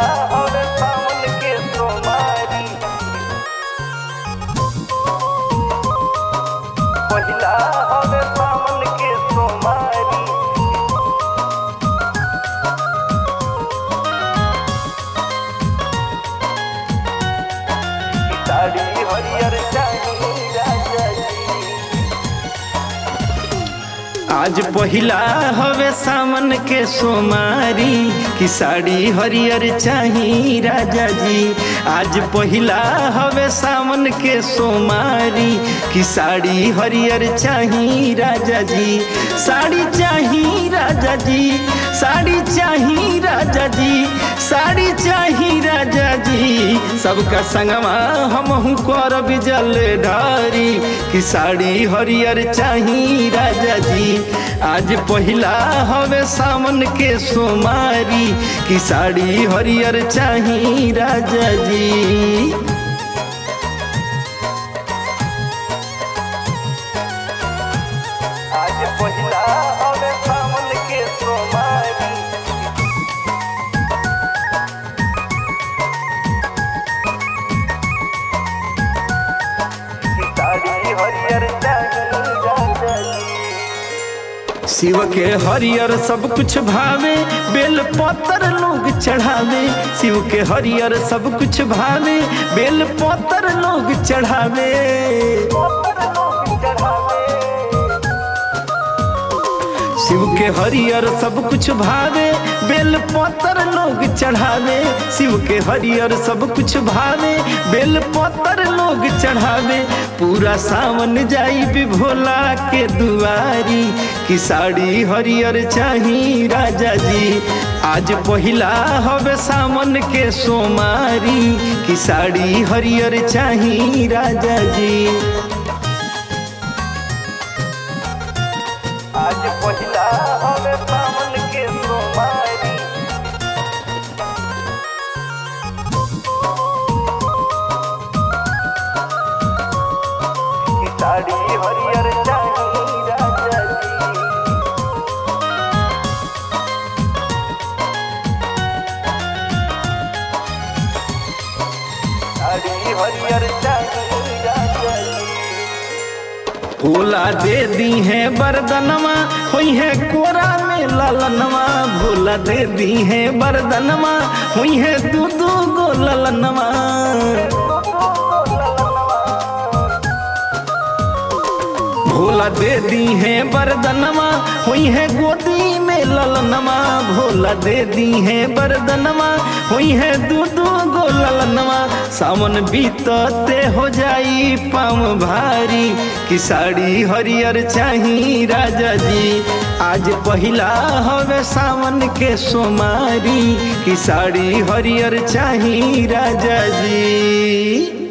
हवे सावन के सोमारी पहिला हवे सावन के सोमारी साड़ी हरियर चाही राजा जी आज पहिला हवे सावन के सोमारी की साड़ी हरियर चाही राजा जी आज पहिला हवे सावन के सोमारी की साड़ी हरियर चाही राजा जी साड़ी चाही राजा जी साड़ी चाही राजा जी साड़ी चाही राजा जी सबका संगमा हमहू करब जल ढारी कि साड़ी हरियर चाही राजा जी आज पहिला हवे सावन के सोमारी कि साड़ी हरियर चाही राजा जी आज पहिला हवे सावन के सोमारी साड़ी हरियर चाही राजा जी शिव के हरियर सब कुछ भावे बेल पत्र लोग चढ़ावे शिव के हरियर सब कुछ भावे बेल पत्र लोग चढ़ावे शिव के हरियर सब कुछ भावे बेल पत्र लोग चढ़ावे शिव के हरियर सब कुछ भावे बेल पत्र लोग चढ़ावे पूरा सावन जाई भी भोला के दुआरी की साड़ी हरियर चाही राजा जी आज पहिला हवे सावन के सोमारी की साड़ी हरियर चाही राजा जी आज पहिला हवे सावन के सोमारी की साड़ी हरियर चाही राजा जी साड़ी हरियर चाही राजा जी भोला दे दी है बरदनवा हुई है कोरा में ललनवा भोला दे दी है बरदनवा हुई है दू दू गो ललनवा भोला दे दी है बरदनवा हुई है गोदी में ललनवा भोला दे दी है बरदनवा हुई है दू दू गो ललनवा सावन बीतते हो जाई पाम भारी की साड़ी हरियर चाही राजा जी आज पहिला हवे सावन के सोमारी की साड़ी हरियर चाही राजा जी